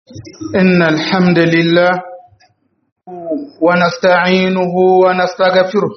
إن الحمد لله ونستعينه ونستغفره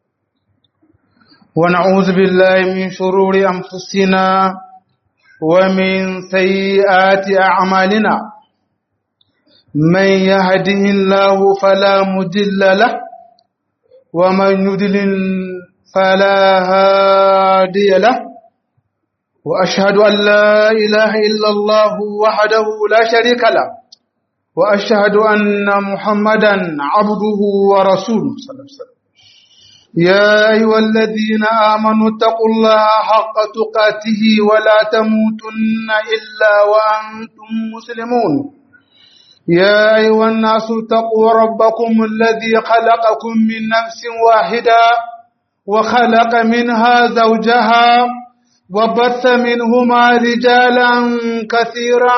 ونعوذ بالله من شرور أنفسنا ومن سيئات أعمالنا من يهده الله فلا مضل له ومن يضلل فلا هادي له وأشهد أن لا إله إلا الله وحده لا شريك له وأشهد أن محمدا عبده ورسوله صلى الله عليه وسلم يا أيها الذين آمنوا اتقوا الله حق تقاته ولا تموتن إلا وأنتم مسلمون يا أيها الناس اتقوا ربكم الذي خلقكم من نفس واحدة وخلق منها زوجها وبث منهما رجالا كثيرا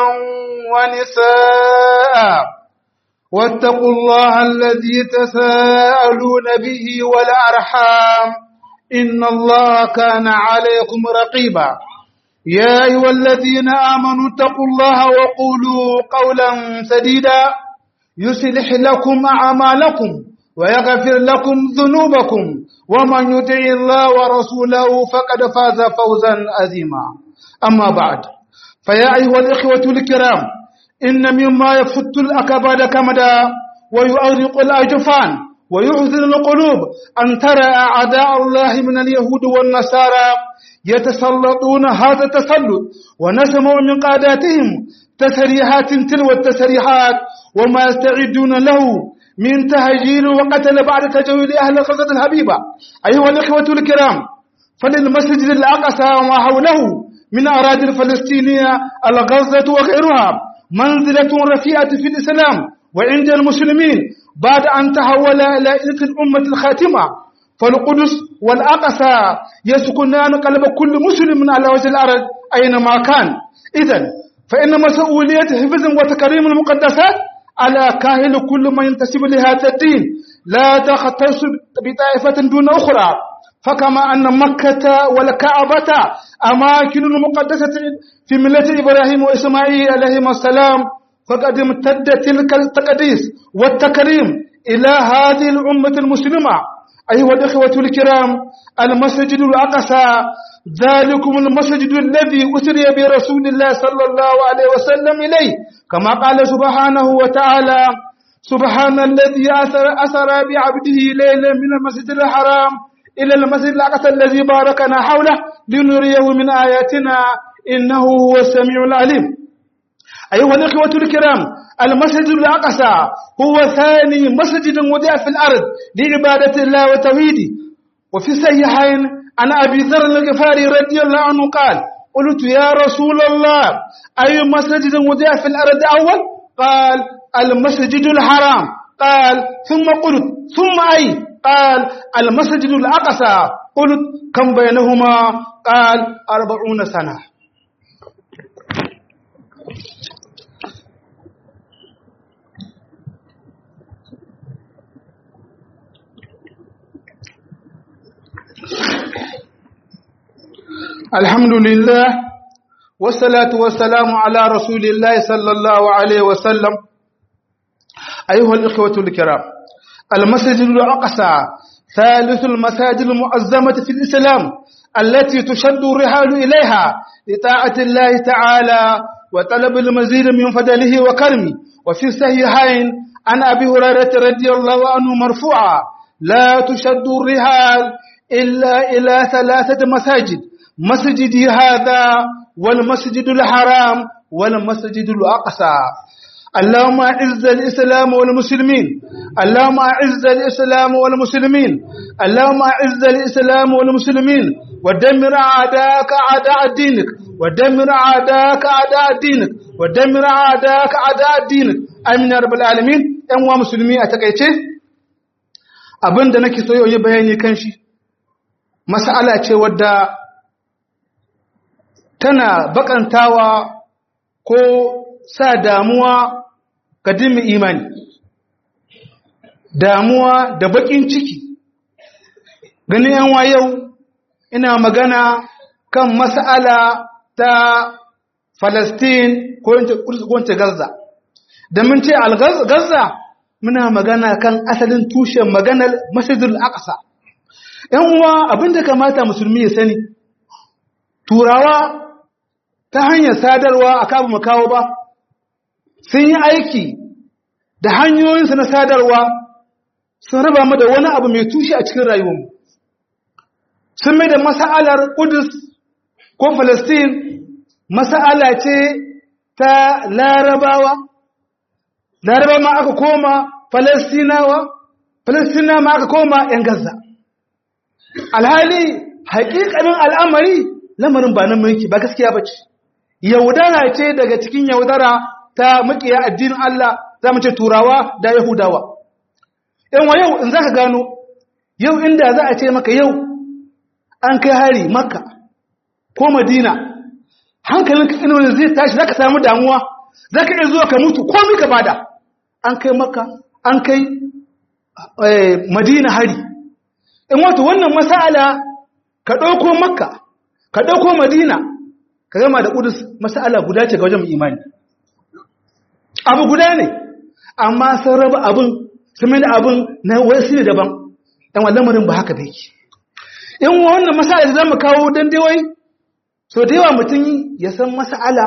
ونساء واتقوا الله الذي تساءلون به والأرحام إن الله كان عليكم رقيبا يا أيها الذين آمنوا اتقوا الله وقولوا قولا سديدا يصلح لكم أعمالكم ويغفر لكم ذنوبكم ومن يطع الله ورسوله فقد فاز فوزا عظيما أما بعد فيا أيها الإخوة الكرام إن مما يفت الأكباد كمدا ويؤرق الأجفان ويحزن القلوب أن ترى أعداء الله من اليهود والنصارى يتسلطون هذا التسلط ونسمع من قاداتهم تسريحات تلو التسريحات وما يستعدون له من تهجير وقتل بعد تجويد أهل غزة الحبيبة أيها الإخوة الكرام فللمسجد الأقصى وما حوله من أراضي الفلسطينية الغزة وغيرها منزلة رفيعة في الإسلام وعند المسلمين بعد أن تحول إلى إلك الأمة الخاتمة فالقدس والأقصى يسكنان قلب كل مسلم على وجه الأرض أينما كان إذا فإن مسؤولية حفظ وتكريم المقدسات على كاهل كل من ينتسب لهذا الدين لا تختص بطائفة دون أخرى فكما أن مكة والكعبة أماكن مقدسة في ملة إبراهيم وإسماعيل عليهما السلام فقد امتد تلك التقديس والتكريم إلى هذه الأمة المسلمة أيها الإخوة الكرام المسجد الأقصى ذلكم المسجد الذي أسري برسول الله صلى الله عليه وسلم إليه كما قال سبحانه وتعالى سبحان الذي أسر, أسر بعبده ليلا من المسجد الحرام إلى المسجد الأقصى الذي باركنا حوله لنريه من آياتنا إنه هو السميع العليم أيها الإخوة الكرام المسجد الأقصى هو ثاني مسجد وضع في الأرض لعبادة الله وتوحيده وفي الصحيحين عن أبي ذر الغفاري رضي الله عنه قال قلت يا رسول الله أي مسجد وضع في الأرض أول قال المسجد الحرام قال ثم قلت ثم أي قال المسجد الأقصى قلت كم بينهما قال أربعون سنة الحمد لله والصلاة والسلام على رسول الله صلى الله عليه وسلم أيها الإخوة الكرام المسجد الأقصى ثالث المساجد المعظمة في الإسلام التي تشد الرحال إليها لطاعة الله تعالى وطلب المزيد من فضله وكرمه وفي الصحيحين عن أبي هريرة رضي الله عنه مرفوعا لا تشد الرحال إلا إلى ثلاثة مساجد مسجدي هذا والمسجد الحرام والمسجد الأقصى اللهم أعز الإسلام والمسلمين اللهم أعز الإسلام والمسلمين اللهم أعز الإسلام والمسلمين ودمر أعداءك أعداء دينك ودمر أعداءك أعداء دينك ودمر أعداءك أعداء دينك آمين يا رب العالمين أن مسلمين أتكيتي abin da nake so yau yi bayani kan shi mas'ala ce wadda tana bakantawa ko sa damuwa ga dimmi imani damuwa da bakin ciki ganin yanwa yau ina magana kan mas'ala ta Falastin ko wance Gaza da mun ce al-gaza muna magana kan asalin tushen maganar masjidul aqsa ‘yan uwa abinda kamata musulmi ya sani turawa ta hanyar sadarwa a kabu makawo ba sun yi aiki da hanyoyinsu na sadarwa sun raba mu da wani abu mai tushe a cikin rayuwarmu sun mai da masa'alar kudus ko falastin masa'ala ce ta larabawa larabawa ma aka koma falastinawa falastinawa ma aka koma ‘yan gaza alhali haƙiƙanin al'amari lamarin ba nan mulki ba gaskiya ba ce yaudara ce daga cikin yaudara ta makiya addinin Allah za mu ce turawa da yahudawa yan wa yau in za ka gano yau inda za a ce maka yau an kai hari makka ko madina hankalin katsinon zai tashi za ka samu damuwa za ka iya zuwa ka mutu ko mika bada an kai makka an kai madina hari in wato wannan masala ka ɗauko makka ka ɗauko madina ka gama da ƙudus masala guda ce ga wajen imani abu guda ne amma sun raba abin sun mai da abin na wasu ne daban ɗan lamarin ba haka bai in wannan masala da zama kawo don dewai so da yawa mutum ya san masala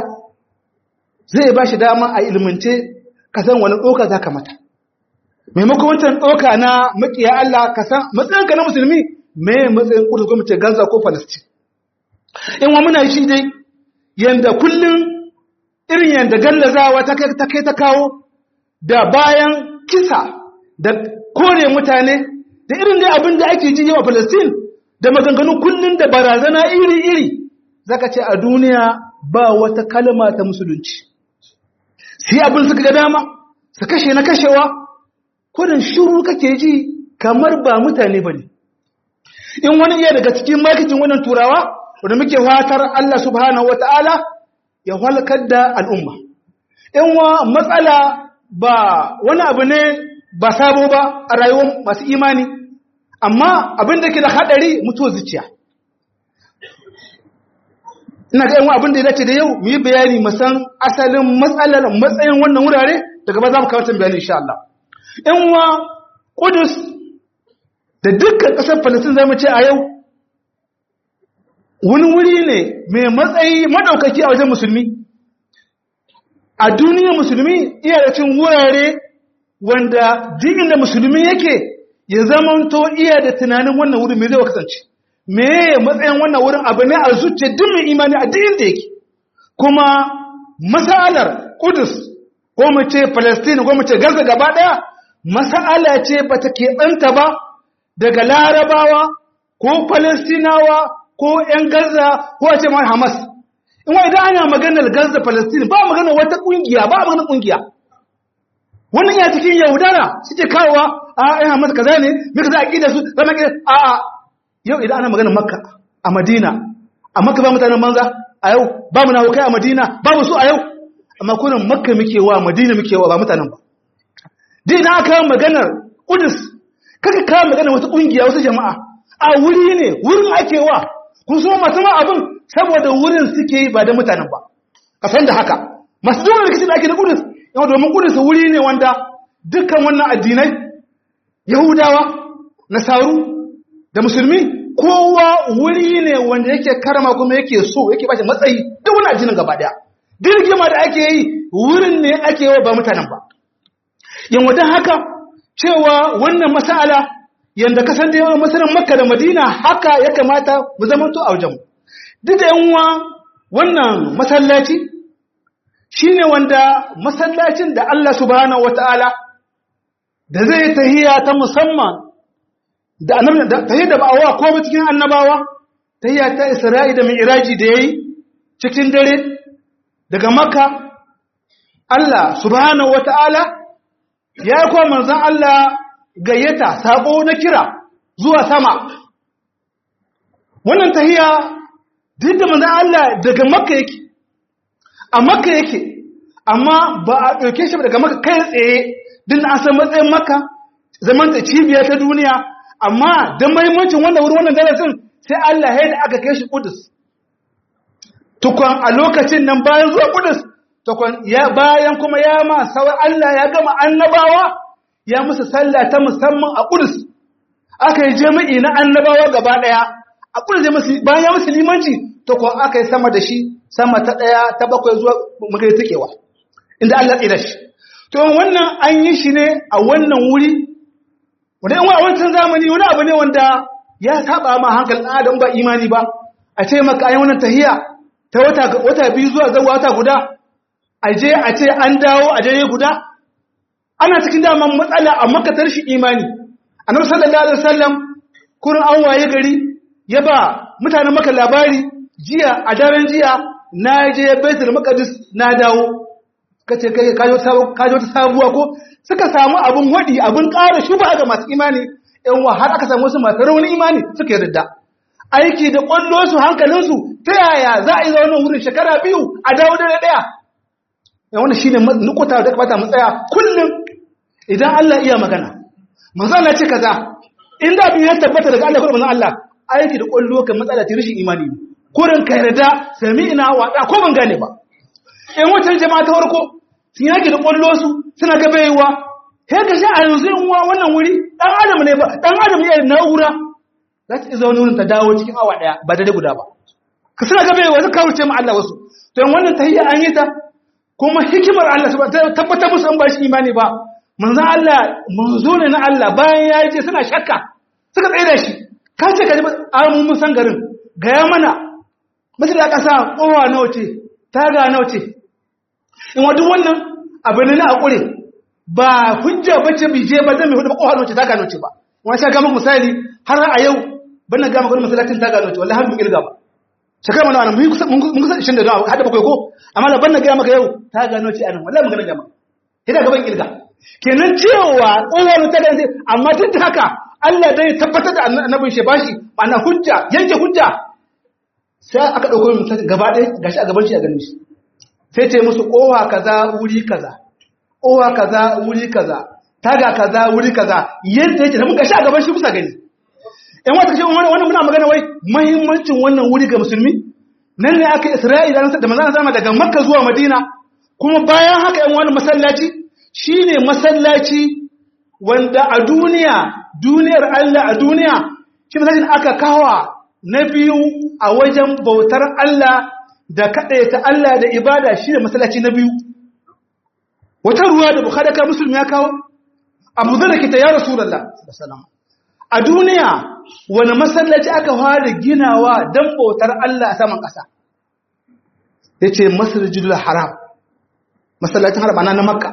zai ba shi dama a ilmance ka san wani ɗoka za ka mata maimakon wancan ɗoka na makiya Allah ka san matsayinka na musulmi me matsayin kudu ko mace Gaza ko Palestine in wa muna shi dai yanda kullum irin yanda gallazawa ta kai ta kai ta kawo da bayan kisa da kore mutane da irin dai abin da ake ji yawa Palestine da maganganu kullum da barazana iri-iri zaka ce a duniya ba wata kalma ta musulunci sai abin suka ga dama su kashe na kashewa kodin shuru kake ji kamar ba mutane ba ne in wani iya daga cikin marketing wannan turawa wanda muke fatar Allah subhanahu wa ta'ala ya halkar da al'umma in wa matsala ba wani abu ne ba sabo ba a rayuwar masu imani amma abin da ke da haɗari mutuwar zuciya ina ga yanwa abin da ya dace da yau mu yi bayani musan asalin matsalar matsayin wannan wurare daga ba za mu kawo bayani insha Allah yanwa Kudus da dukkan ƙasar Falastin zama ce a yau wani wuri ne mai matsayi maɗaukaki a wajen musulmi a duniyar musulmi iya da cin wurare wanda digin da musulmi yake ya zamanto iya da tunanin wannan wuri mai zai kasance me matsayin wannan wurin abu ne a zuciya duk mai imani a duk inda yake kuma masalar Kudus ko mu ce Palestine ko mu ce Gaza gaba daya masala ce bata keɓanta ba daga Larabawa ko Palestinawa ko ƴan Gaza ko a ce ma Hamas in wa idan ana maganar Gaza Palestine ba maganar wata kungiya ba maganar kungiya wannan ya cikin Yaudara suke kawowa a ƴan Hamas kaza ne me kaza aqida su zama a a yau idan ana maganar makka a madina a makka ba mutanen banza a yau ba mu nawo kai a madina ba mu su a yau amma kunan makka muke wa madina muke wa ba mutanen ba dai na aka maganar kudus kaka kawo maganar wata kungiya wasu jama'a a wuri ne wurin ake wa kun so masu ma abin saboda wurin suke yi ba da mutanen ba ka san da haka masu zuwa rikici da ake da kudus yau domin kudus wuri ne wanda dukkan wannan addinai yahudawa nasaru da musulmi kowa wuri ne wanda yake karama kuma yake so yake bashi matsayi duk wani addinin gaba daya dirgima da ake yi wurin ne ake yi ba mutanen ba yan wadan haka cewa wannan masala yanda kasan da yawan masalan makka da madina haka ya kamata mu zama to a wajen duk da yanwa wannan masallaci shine wanda masallacin da Allah subhanahu wataala da zai tahiya ta musamman da annabi da tayi da ba'awa ko ba cikin annabawa tayya ta Isra'i da Mi'raji da yayi cikin dare daga Makka Allah subhanahu wata'ala ya ko manzon Allah gayyata sako na kira zuwa sama wannan tahiya duk da manzon Allah daga Makka yake a Makka yake amma ba a dauke shi daga Makka kai tsaye din an san matsayin Makka zaman ta cibiya ta duniya amma don mahimmancin wannan wurin wannan darasin sai Allah ya da aka kai shi Kudus tukwan a lokacin nan bayan zuwa Kudus to takwan ya bayan kuma ya ma sauran Allah ya gama annabawa ya musu sallah ta musamman a Qudus aka yi jami'i na annabawa gaba daya a Qudus ya musu bayan ya musu limanci to ko aka yi sama da shi sama ta daya ta bakwai zuwa mukai takewa inda Allah ya shi to wannan an yi shi ne a wannan wuri wanda in a wancan zamani wani abu ne wanda ya saba ma hankalin adam ba imani ba a ce maka ayi wannan tahiya ta wata wata biyu zuwa zuwa wata guda a je a ce an dawo a dare guda ana cikin daman matsala a makatar shi imani annabi sallallahu alaihi wasallam kurin an waye gari ya ba mutanen maka labari jiya a daren jiya na je baitul maqdis na dawo kace kai kajo kajo ta sabuwa ko suka samu abun wadi abun ƙara shuba ga masu imani ɗan wa har aka samu wasu masu rauni imani suka yarda aiki da ƙwallo su hankalinsu ta yaya za a yi zaune wurin shekara biyu a dawo da ɗaya yan wanda shine nukuta da kamata mu tsaya kullum idan Allah iya magana manzo Allah ce kaza in da bin ya tabbata daga Allah ko manzo Allah aiki da ƙwallo kan matsala ta rashin imani kurin ka yarda sami'ina wa ko ban gane ba in wutar jama'a ta farko sun yaki da ƙwallo su suna gabayewa sai ka sha a yanzu in wannan wuri ɗan adam ne ba ɗan adam ne na'ura za ta izo wani wurin ta dawo cikin awa ɗaya ba da guda ba ka suna gabayewa zai kawo ce ma Allah wasu to yin wannan tahiyya an yi ta kuma hikimar Allah ta tabbatar musu an ba shi imani ba manzan Allah manzo ne na Allah bayan ya yi ce suna shakka suka tsaye da shi ka ce ka ji a mun san garin gaya mana masu da ƙasa ƙowa nawa ce taga nawa ce in wa duk wannan abu ne na akure ba hujja bace bi je ba zan mai hudu ba kowa noce ta gano ce ba wani sha gama misali har a yau ban na gama kudin masallacin ta gano ce wallahi har mun ilga ba shakar mana wannan mun kusa mun kusa 20 da hada bakwai ko amma da ban na gama maka yau ta gano ce anan wallahi mun gana gama ina gaban ilga kenan cewa kowa ta gano amma tun da haka Allah dai tabbatar da annabin shi bashi ma'ana hujja yanke hujja sai aka dauko mutum gaba ɗaya gashi a gaban shi a ganin shi sai ce musu kowa kaza wuri kaza kowa kaza wuri kaza taga kaza wuri kaza yadda yake da mun gashi a gaban shi kusa gani in wata kashe wannan muna magana wai muhimmancin wannan wuri ga musulmi nan ne aka Isra'ila da manzon sama daga Makka zuwa Madina kuma bayan haka yan wani masallaci shine masallaci wanda a duniya duniyar Allah a duniya shi masallacin aka kawa na biyu a wajen bautar Allah da kaɗaita Allah da ibada shi da masallaci na biyu wata ruwa da bukhari ka musulmi ya kawo abu zai da kita ya rasulallah a duniya wani masallaci aka fara ginawa don bautar Allah a saman ƙasa ya ce masallajidul haram masallacin haram ana na makka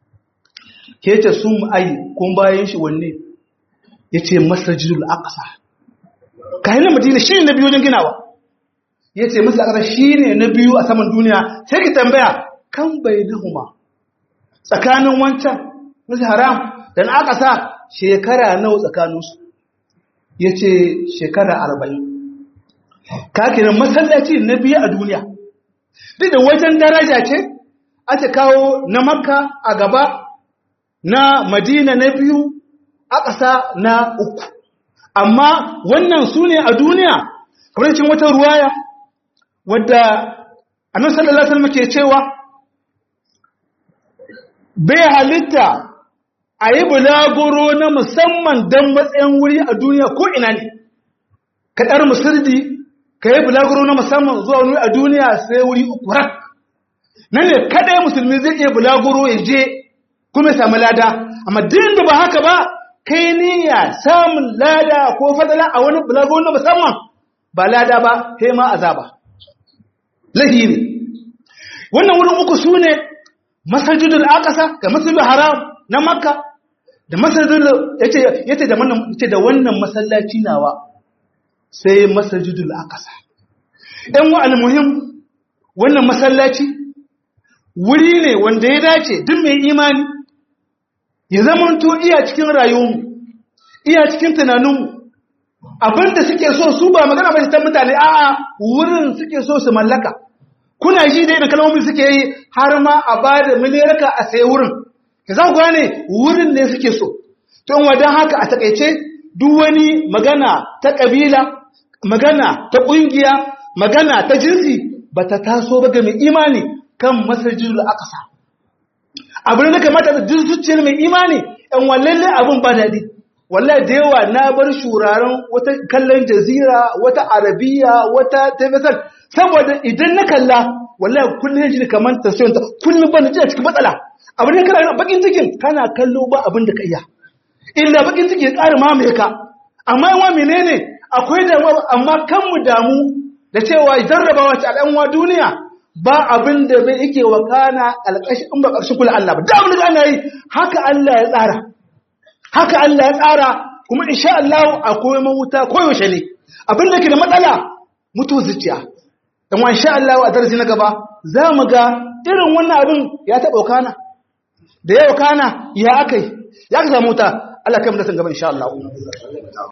ke ce sun ayi kun bayan shi wanne ya ce masallajidul aqsa kayan madina shi ne na biyu wajen ginawa ya ce masu ƙasa shi ne na biyu a saman duniya sai ki tambaya kan bai nahuma tsakanin wancan masu haram da na aka sa shekara nawa tsakaninsu ya ce shekara arba'in kakinan masallaci na biyu a duniya duk da wajen daraja ce aka kawo na makka a gaba na madina na biyu a ƙasa na uku amma wannan su ne a duniya kamar cin wata ruwaya wadda annabi sallallahu alaihi wasallam ke cewa bai halitta a yi bulaguro na musamman don matsayin wuri a duniya ko ina ne ka ɗar musuldi ka yi bulaguro na musamman zuwa wani a duniya sai wuri uku rak nan ne kaɗai musulmi zai iya bulaguro ya je kuma ya samu lada amma din da ba haka ba kai niyya samun lada ko fadala a wani bulaguro na musamman ba lada ba sai ma azaba lahi ne wannan wurin uku su ne masajidul aqsa da masjidul haram na makka da masajidul yace yace da wannan yace da wannan masallaci nawa sai masajidul aqsa dan wa almuhim wannan masallaci wuri ne wanda ya dace duk mai imani ya zamanto iya cikin rayuwarmu iya cikin tunaninmu abinda suke so su ba magana ba ta mutane a'a wurin suke so su mallaka kuna ji da irin kalmomin suke yi har ma a ba da miliyarka a sai wurin ka za ku gane wurin ne suke so to in wadan haka a takaice duk wani magana ta kabila magana ta kungiya magana ta jinsi ba ta taso ba ga mai imani kan masajidul aqsa abin da kamata da duk zuciyar mai imani ɗan wallalle abin ba daɗi wallahi da yawa na bar shuraren wata kallon jazira wata arabiya wata tafisar saboda idan na kalla wallahi kullum ji kamar tasiranta kullum ban ji a cikin matsala abin da kana bakin cikin kana kallo ba abin da ka iya illa bakin ciki ya ƙara mamaye ka amma yawa menene akwai damuwa amma kan mu damu da cewa jarrabawa ta al'anwa duniya ba abin da bai yake wakana alƙashi in ba ƙarshen kula Allah ba da abin da ana yi haka Allah ya tsara haka Allah ya tsara kuma insha Allah akwai mawuta koyaushe ne abin da ke da matsala mutu zuciya dan wa insha Allah a darasi na gaba za mu ga irin wannan abin ya taɓa wakana da ya wakana ya akai ya ka samu wuta Allah kai mu da san gaba insha Allah